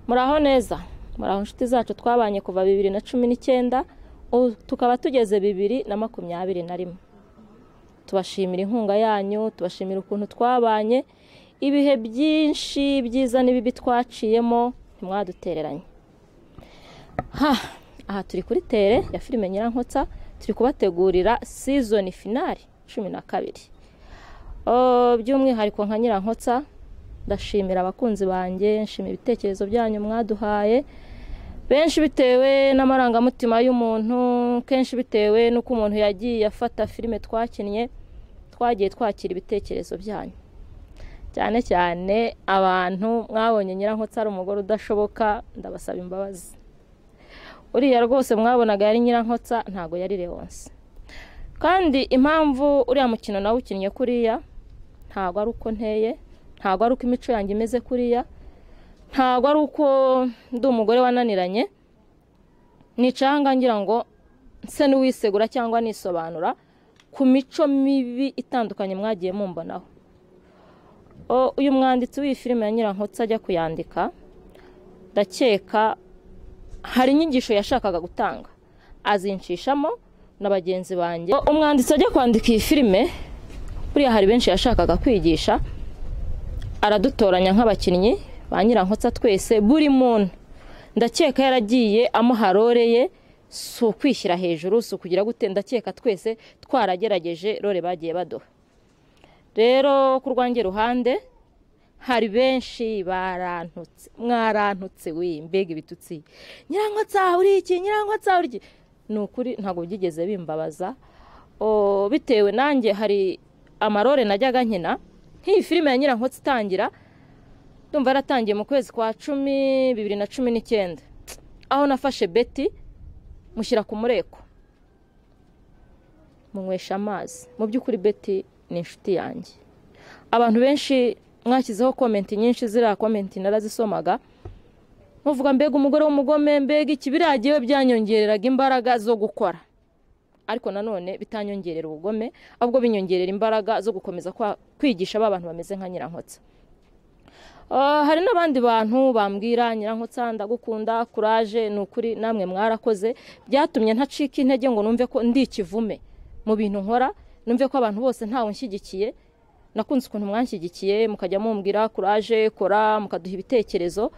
muraho neza muraho inshuti zacu twabanye kuva bibiri na cumi n'icyenda ubu tukaba tugeze bibiri na makumyabiri na rimwe tubashimira inkunga yanyu tubashimira ukuntu twabanye ibihe byinshi byiza n'ibibi twaciyemo ntimwadutereranye aha turi kuri tere ya filime nyirankotsa turi kubategurira sizoni finari cumi na kabiri by'umwihariko nka nyirankotsa ndashimira abakunzi banjye nshima ibitekerezo byanyu mwaduhaye benshi bitewe n'amarangamutima y'umuntu kenshi bitewe n'uko umuntu yagiye afata filime twakinnye twagiye twakira ibitekerezo byanyu cyane cyane abantu mwabonye nyirankotsa ari umugore udashoboka ndabasaba imbabazi uriya rwose mwabonaga yari nyirankotsa ntabwo yari rewonse kandi impamvu uriya mukino nawe ukinnye kuriya ntabwo ari uko nteye ntabwo ari uko imico yanjye imeze kuriya ntabwo ari uko ndi umugore wananiranye nicanga ngira ngo nse n'uwisegura cyangwa nisobanura ku mico mibi itandukanye mwagiye mumbonaho uyu mwanditsi w'iyi filime ya nyirankotsi ajya kuyandika ndakeka hari inyigisho yashakaga gutanga azinshishamo na bagenzi banjye umwanditsi ajya kwandika iyi filime buriya hari benshi yashakaga kwigisha aradutoranya nk'abakinnyi ba nyirankotsa twese buri muntu ndakeka yaragiye amuharoreye si ukwishyira hejuru si ukugira gute ndakeka twese twaragerageje rore bagiye baduha rero ku rwange ruhande hari benshi barantutse mwarantutse we mbega ibitutsi nyirankotsa uri iki nyirankotsa uri iki ni ukuri ntabwo byigeze bimbabaza bitewe nanjye hari amarore najyaga nkina nk'iyi filime ya nyirankotsi itangira ndumva yaratangiye mu kwezi kwa cumi bibiri na cumi n'icyenda aho nafashe beti mushyira ku mureko munywesha amazi mu by'ukuri beti ni inshuti yanjye abantu benshi mwashyizeho komenti nyinshi ziriya komenti narazisomaga muvuga mbega umugore w'umugome mbega iki biriya yewe byanyongereraga imbaraga zo gukora ariko nanone bitanyongerera ubugome ahubwo binyongerera imbaraga zo gukomeza kwigisha ba bantu bameze nka nyirankotsa hari n'abandi bantu bambwira nyirankotsa ndagukunda kuraje ni ukuri namwe mwarakoze byatumye ntacika intege ngo numve ko ndi ikivume mu bintu nkora numve ko abantu bose ntawe nshyigikiye nakunze ukuntu mwanshyigikiye mukajya mumbwira kuraje kora mukaduha ibitekerezo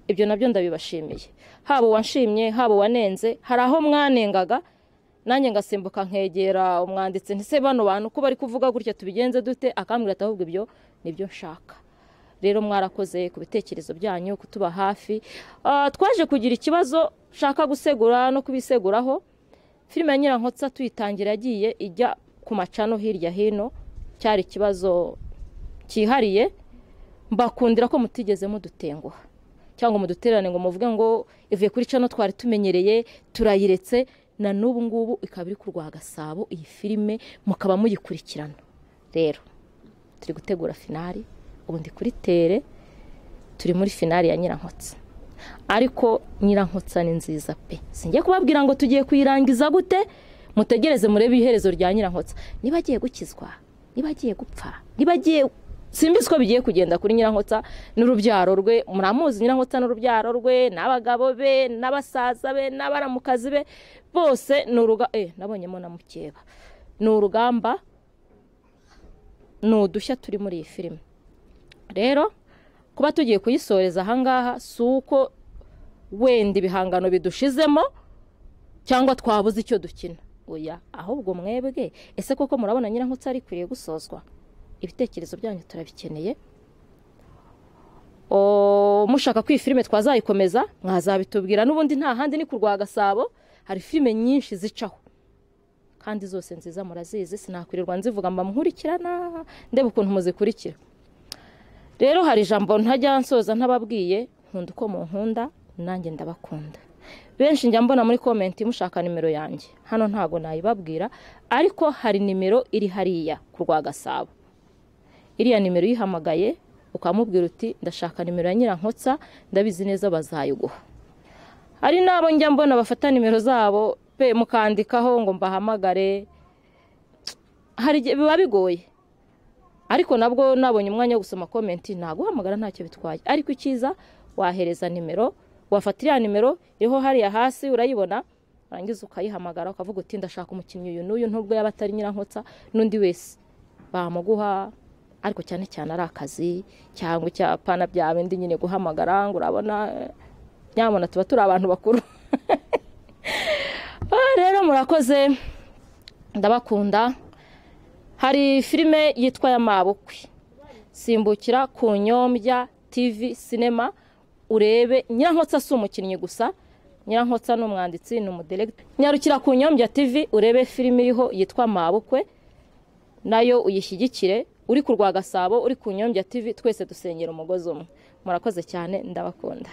ibyo nabyo ndabibashimiye haba uwanshimye haba uwanenze hari aho mwanengaga nanjye ngasimbuka nkegera umwanditsi ntise bano bantu ko bari kuvuga gutya tubigenze dute akambwira ati ahubwo ibyo nibyo nshaka rero mwarakoze ku bitekerezo byanyu kutuba hafi twaje kugira ikibazo nshaka gusegura no kubiseguraho filime ya nyirankotsa tuyitangira yagiye ijya ku macano hirya hino cyari ikibazo cyihariye mbakundira ko mutigeze mudutenguha cyangwa mudutererane ngo muvuge ngo ivuye kuri cano twari tumenyereye turayiretse na n'ubu ngubu ikaba iri kurwa gasabo iyi filime mukaba muyikurikirana rero turi gutegura finari ubundi kuri tere turi muri finari ya nyirankotsa ariko nyirankotsa ni nziza pe sinjye kubabwira ngo tugiye kuyirangiza gute mutegereze murebe iherezo rya nyirankotsa niba agiye gukizwa niba agiye gupfa niba agiye simbizi ko bigiye kugenda kuri nyirankotsa n'urubyaro rwe muramuzi nyirankotsa n'urubyaro rwe n'abagabo be n'abasaza be n'abaramukazi be bose ni urugamba eh nabonyemo na mukeba ni urugamba ni udushya turi muri iyi filime rero kuba tugiye kuyisoreza ahangaha si uko wenda ibihangano bidushizemo cyangwa twabuze icyo dukina oya ahubwo mwebwe ese koko murabona nyirankotsa ari ikwiye gusozwa ibitekerezo byanyu turabikeneye mushaka ko iyi filime twazayikomeza mwazabitubwira n'ubundi nta handi ni ku rwa gasabo hari filime nyinshi zicaho kandi zose nziza murazizi sinakwirirwa nzivuga mba nkurikirana ndebe ukuntu muzikurikira rero hari ijambo ntajya nsoza ntababwiye nkunda uko munkunda nanjye ndabakunda benshi njya mbona muri komenti mushaka nimero yanjye hano ntabwo nayibabwira ariko hari nimero iri hariya ku rwa gasabo iriya nimero uyihamagaye ukamubwira uti ndashaka nimero ya nyirankotsa ndabizi neza bazayiguha hari n'abo njya mbona bafata nimero zabo pe mukandikaho ngo mbahamagare hari biba bigoye ariko nabwo nabonye umwanya wo gusoma komenti naguhamagara ntacyo bitwaye ariko icyiza wahereza nimero wafata iriya nimero iriho hariya hasi urayibona warangiza ukayihamagara ukavuga uti ndashaka umukinnyi uyu n'uyu nubwo yaba atari nyirankotsa n'undi wese bamuguha ariko cyane cyane ari akazi cyangwa icyapana bya bindi nyine guhamagara ngo urabona eh, nyamara tuba turi abantu bakuru Ah, rero murakoze ndabakunda hari filime yitwa y'amabukwe simbukira ku nyombya tv sinema urebe nyirankotsa si umukinnyi gusa nyirankotsa ni umwanditsi ni umuderegita nyarukira ku nyombya tv urebe filime iriho yitwa mabukwe nayo uyishyigikire uri ku rwa gasabo uri ku nyombya tv twese dusengera umugozi umwe murakoze cyane ndabakunda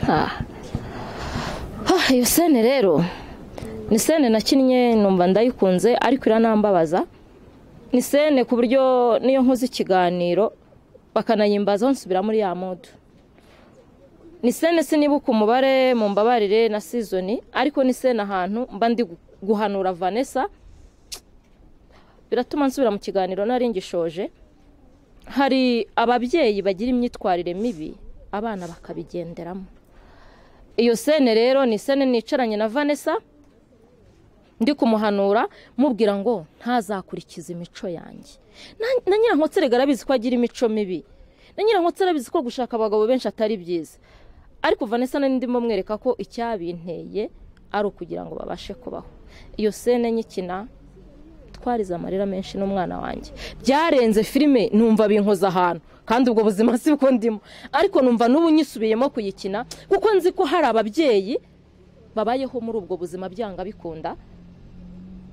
Ah. Ah, iyo sene rero ni sene nakinnye numva ndayikunze ariko iranambabaza ni sene ku buryo niyo nkoze ikiganiro bakanayimbazaho nsubira muri ya modu ni sene sinibuka umubare mu mbabarire na sizoni ariko ni sene ahantu mba ndi gu- guhanura vanessa biratuma nsubira mu kiganiro nari ngishoje hari ababyeyi bagira imyitwarire mibi abana bakabigenderamo iyo sene rero ni sene nicaranye na vanessa ndi kumuhanura mubwira ngo ntazakurikize imico yanjye Na- na nyirankotsi rega arabizi ko agira imico mibi na nyirankotsi arabizi ko gushaka abagabo benshi atari byiza ariko vanessa na ndimo mwereka ko icyabinteye ari ukugira ngo babashe kubaho iyo sene nyikina twarize amarira menshi n'umwana wanjye byarenze filime numva binkoza ahantu kandi ubwo buzima si bwo ndimo ariko numva n'ubu nyisubiyemo kuyikina kuko nzi ko hari ababyeyi babayeho muri ubwo buzima byanga bikunda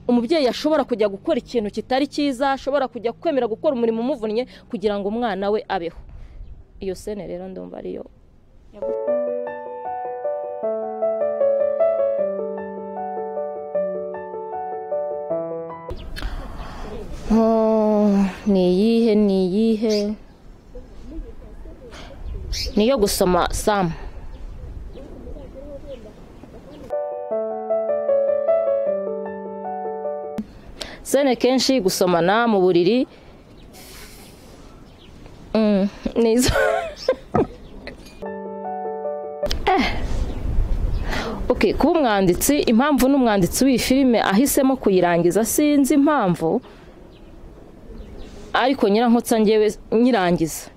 umubyeyi ashobora kujya gukora ikintu kitari cyiza ashobora kujya kwemera gukora umurimo umuvunnye kugira ngo umwana we abeho iyo sene rero ndumva ariyo Oh, ni iyihe ni iyihe niyo gusoma samu sene kenshi gusomana mu buriri Mm, ni izo Eh. Okay, kuba umwanditsi impamvu n'umwanditsi w'iyi filime ahisemo kuyirangiza sinzi impamvu ariko nyirankotsa ngewe nyirangiza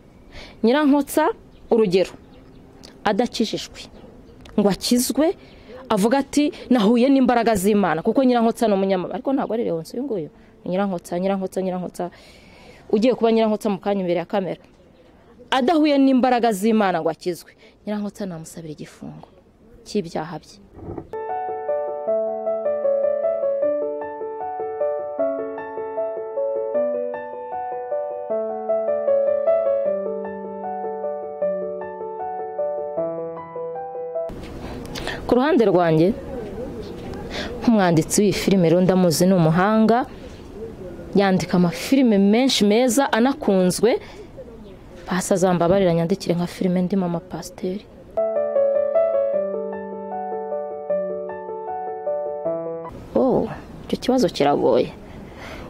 nyirankotsa urugero adakijijwe ngo akizwe avuga ati nahuye n'imbaraga z'imana kuko nyirankotsa ni umunyamabanga ariko ntabwo ari rewonsi uyu nguyu ni nyirankotsa nyirankotsa nyirankotsa ugiye kuba nyirankotsa mu kanya imbere ya kamera adahuye n'imbaraga z'imana ngo akizwe nyirankotsa namusabira igifungo cy'ibyaha bye ku ruhande rwanjye nk'umwanditsi w'iyi filime rero ndamuzi ni umuhanga yandika amafilime menshi meza anakunzwe pasi azambabarira nyandikire nka filime ndimo amapasiteri oh icyo kibazo kiragoye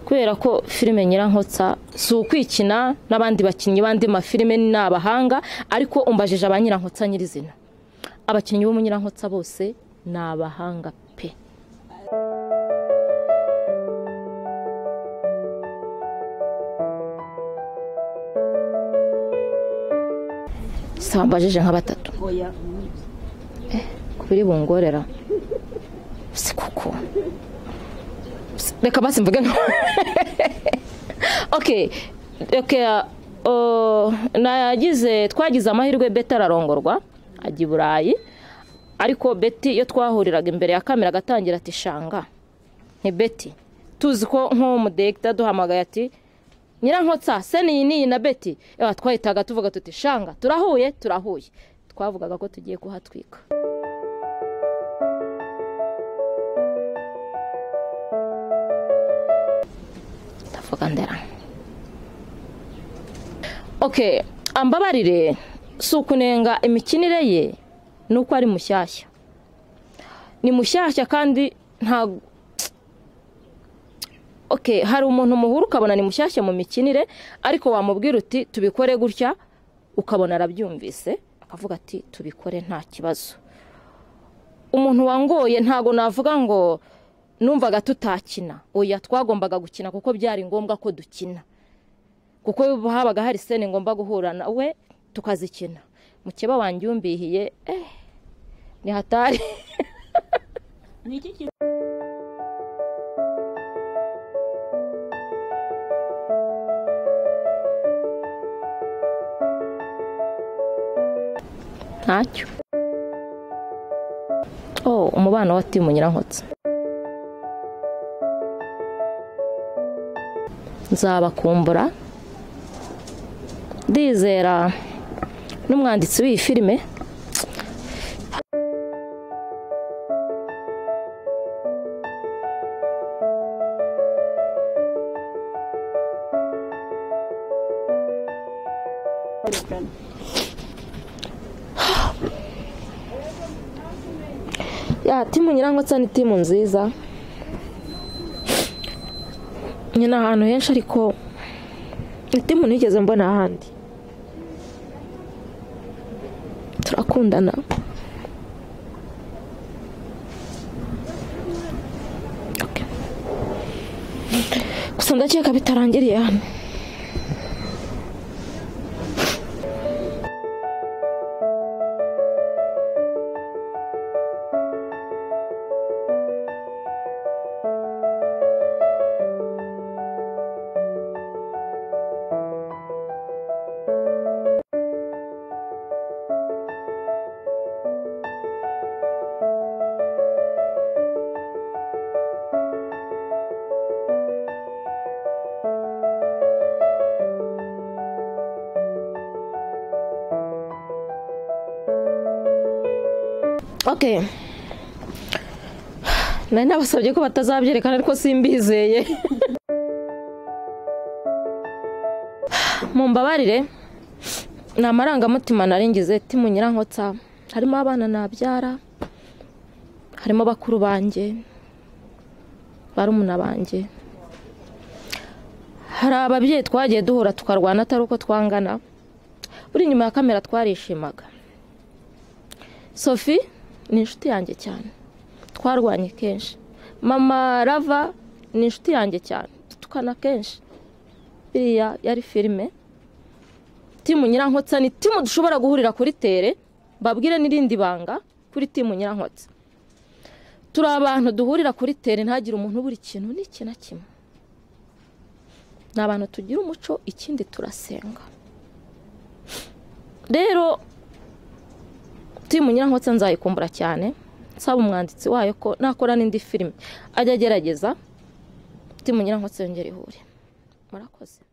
kubera ko filime nyirankotsa si ukwikina n'abandi bakinnyi b'andi mafilime ni abahanga ariko umbajije ba nyirankotsa nyirizina abakinnyi bo mu nyirankotsa bose ni abahanga pe se wambajije nka batatu Eh, ku biri bungorera si kuko reka basi mvuge nka okay okay uh, nagize twagize amahirwe beti ararongorwa ajya i burayi ariko beti iyo twahuriraga imbere ya kamera agatangira ati shanga ni beti tuzi ko nk'umudiregita aduhamagaye ati nyirankotsa seni iyi n'iyi na beti Ewa, twahitaga tuvuga tuti shanga turahuye turahuye twavugaga ko tugiye kuhatwika ndavuga ndera okay ambabarire si ukunenga imikinire ye ni uko ari mushyashya ni mushyashya kandi ntabwo okay hari umuntu muhuru ukabona ni mushyashya mu mikinire ariko wamubwira uti tubikore gutya ukabona arabyumvise akavuga ati tubikore nta kibazo umuntu wangoye ntabwo navuga ngo numvaga tutakina oya twagombaga gukina kuko byari ngombwa ko dukina kuko habaga hari sene ngomba guhura nawe tukazikina mukeba wanjye yumbihiye eh ni hatari ntacyo oh umubano wa timu nyirankotsi nzabakumbura ndizera n'umwanditsi w'iyi filime ya timu nyirangotsa ni timu nziza nyina ahantu henshi ariko ni timu nigeze mbona ahandi turakundana Okay. gusa ndakeka bitarangiriye hano ok nari nabasabye ko batazabyerekana ariko simbizeye mumbabarire ni amarangamutima naringize timu nyirankotsa harimo abana nabyara harimo bakuru banjye barumuna banjye hari ababyeyi twagiye duhura tukarwana atari uko twangana uri inyuma ya kamera twarishimaga sophie ni inshuti yanjye cyane twarwanye kenshi mama rava ni inshuti yanjye cyane dutukana kenshi biriya yari filime timu nyirankotsa ni timu dushobora guhurira kuri tere babwire n'irindi banga kuri timu nyirankotsa turi abantu duhurira kuri tere ntagire umuntu buri kintu n'iki na kimwe ni abantu tugira umuco ikindi turasenga rero timu nyirankotsa nzayikumbura cyane nsaba umwanditsi wayo ko nakora n'indi filime ajya agerageza timu nyirankotsa yongera ihure murakoze